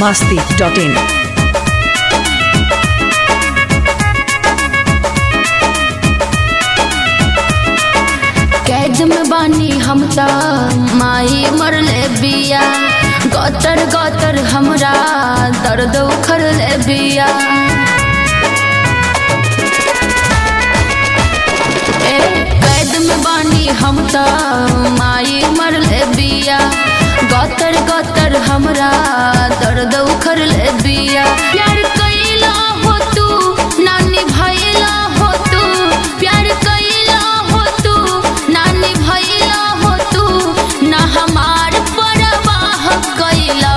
masti.in. कैद में बानी हम त माई मरले बिया गतर गतर हमरा दर्द उखड़ले बिया ए, कैद में बानी हम त माई मरले बिया गतर गतर हमरा दर्द उखड़ले बिया प्यार कैला हो तू नानी भैला हो तू प्यार कैला हो तू नानी भैला हो तू ना हमार परवाह कैला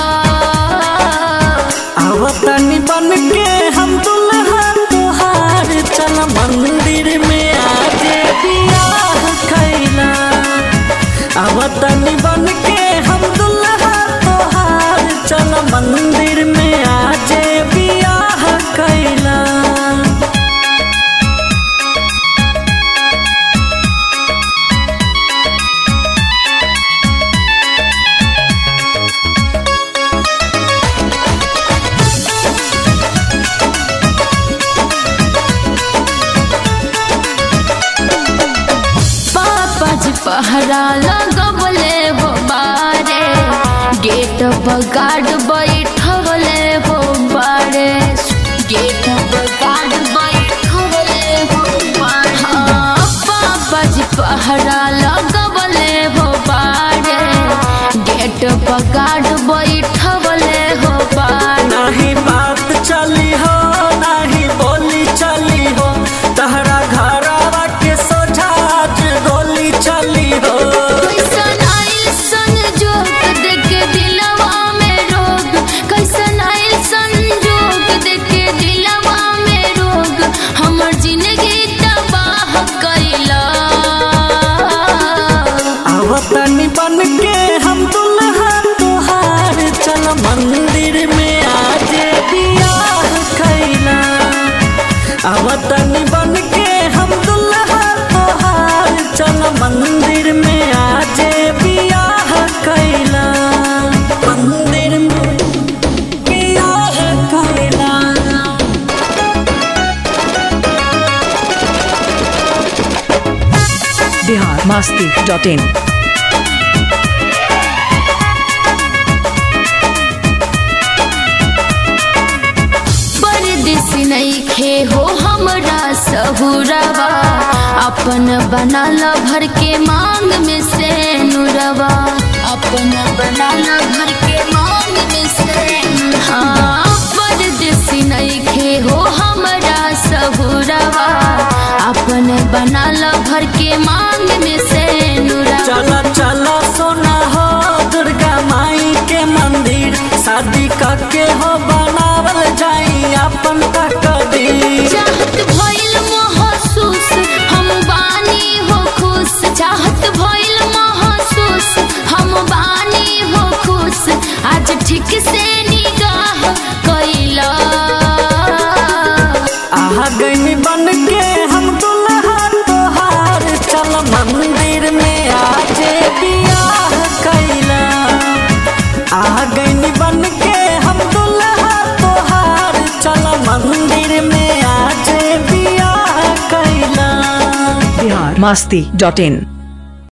आवतनी बन के हम दुल्हा तोहार चल मंदिर में आज बियाह खैला आवतनी बन के हम दुल्हा तोहार चल मंदिर में आज बियाह खैला पापा जी पहरा लगवले हो बारे गेट पर गार्ड बैठवले हो बारे गेट पर गार्ड बैठवले हो बारे हाँ, पापा जी पहरा लगवले हो बारे गेट पर गार्ड बैठवले हो बारे नाही बात चली हो नाही बोली चली हो तहरा घरवा के सोझा आज गोली चली हो कैसन आइल संजोग देके दिलवा में रोग कैसन आइल संजोग देके दिलवा में रोग हमर जिंदगी तबाह कैला आवतनी बन के हम दुल्हा तोहार चल मंदिर में आज बियाह खैला आवतनी बन के हम दुल्हा तोहार चल मंदिर में आज बियाह कैला मंदिर में बियाह कैला Bihar masti.in. परदेसी नइखे हो हमरा सहुरवा अपन बनाल भर के मांग में से नुरवा अपन बनाल भर के मांग में से हाँ परदेसी नइखे हो हमरा सहुरवा अपन बनाल भर के मांग में से नुरवा चला चला सोना हो दुर्गा माई के मंदिर शादी करके हो बनावल जाई अपन तकदीर चाहत भइल महसूस हम बानी हो खुश चाहत भइल महसूस हम बानी हो खुश आज ठीक से निगाह कैला आ गई बन के हम दुल्हा तोहार चल मंदिर में आज बियाह कैला आ गई बन के हम दुल्हा तोहार चल मंदिर में आज बियाह कैला Bihar masti.in.